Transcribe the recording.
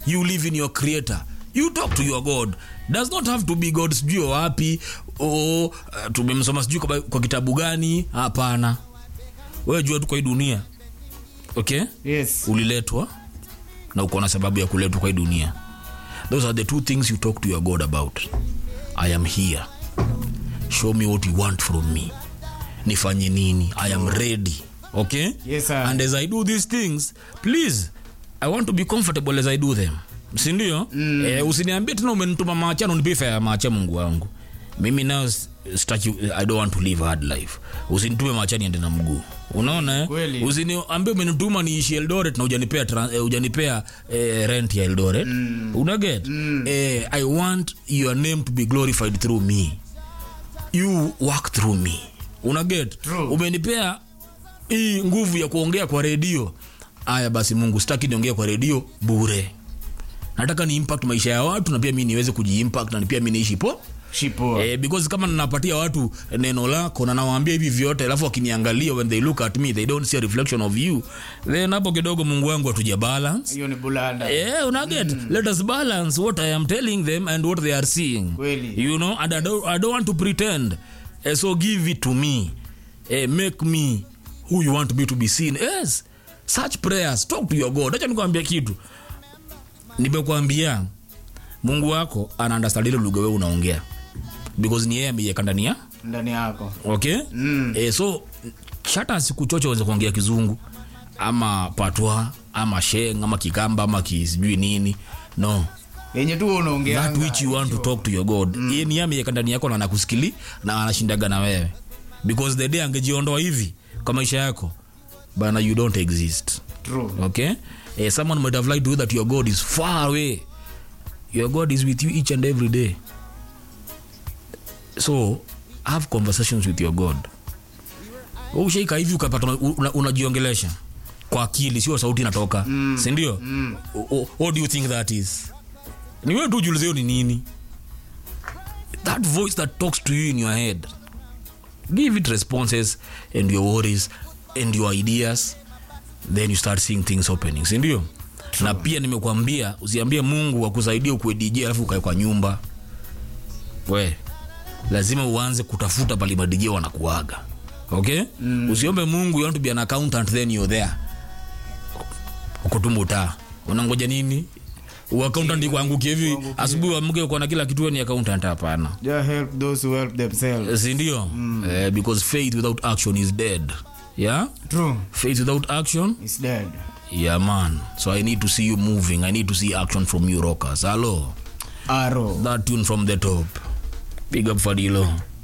you live in your creator you talk to your god does not have to be god sijui wa wapi o uh, tumemsoma sijui kwa, kwa kitabu gani hapana wewe jua tu kwa hii dunia okay yes uliletwa na uko na sababu ya kuletwa kwa hii dunia those are the two things you talk to your god about i am here show me what you want from me nifanye nini i am ready okay Yes, sir. and as i do these things please i want to be comfortable as i do them sindio mm. eh, usiniambie tena umenituma maachano nipifa ya maacha mungu wangu mimi nao staki i don't want to live a hard life usinitume maachani ende na mguu unaona eh? Kweli. usiniambie umenituma niishi eldoret na ujanipea, tran- eh, ujanipea eh, rent ya eldoret mm. unaget mm. eh, i want your name to be glorified through me you work through me unaget True. umenipea hii nguvu ya kuongea kwa redio aya basi mungu sitaki niongee kwa redio bure nataka ni impact maisha ya watu na pia mi niweze kujiimpact na pia mi niishi po shipo Eh, because kama ninapatia watu neno lako na nawaambia hivi vyote alafu wakiniangalia when they look at me they don't see a reflection of you then hapo kidogo mungu wangu hatuja balance hiyo ni bulanda yeah, unaget let us balance what i am telling them and what they are seeing Kweli. you know and i don't, I don't want to pretend Eh, so give it to me Eh, make me who you want me to be seen yes such prayers talk to your god acha nikwambia kitu nimekwambia mungu wako ana understand ile lugha wewe unaongea because ni yeye ameiweka ndani ya ndani yako okay Mm. eh, so shata siku choche uweze kuongea kizungu ama patwa ama sheng ama kikamba ama kisijui nini no yenye tu unaongea that which you want to talk to your god mm. ni ameweka ndani yako na anakusikili na anashindaga na wewe because the day angejiondoa hivi kwa maisha yako bana you don't exist true okay eh, someone might have lied to you that your god is far away your god is with you each and every day so have conversations with your god Wewe ushaika hivi ukapata una- unajiongelesha kwa akili sio sauti inatoka mm. sindio mm. what do you think that is ni wewe tu ujiulize hiyo ni nini that voice that talks to you in your head give it responses and your worries and your ideas then you start seeing things opening sindio na pia nimekuambia usiambie mungu akusaidia ukuwe dj alafu ukae kwa nyumba we lazima uanze kutafuta pali madj wanakuaga okay mm. usiombe mungu you want to be an accountant then you're there ukutumbuta unangoja nini uaccountant ikuangukie hivi asubuhi wamke uko na kila kitu wewe ni accountant hapana just help those who help themselves sindio mm. eh, because faith without action is dead yeah true faith without action is dead yeah man so i need to see you moving i need to see action from you rockers hello arrow that tune from the top big up fadilo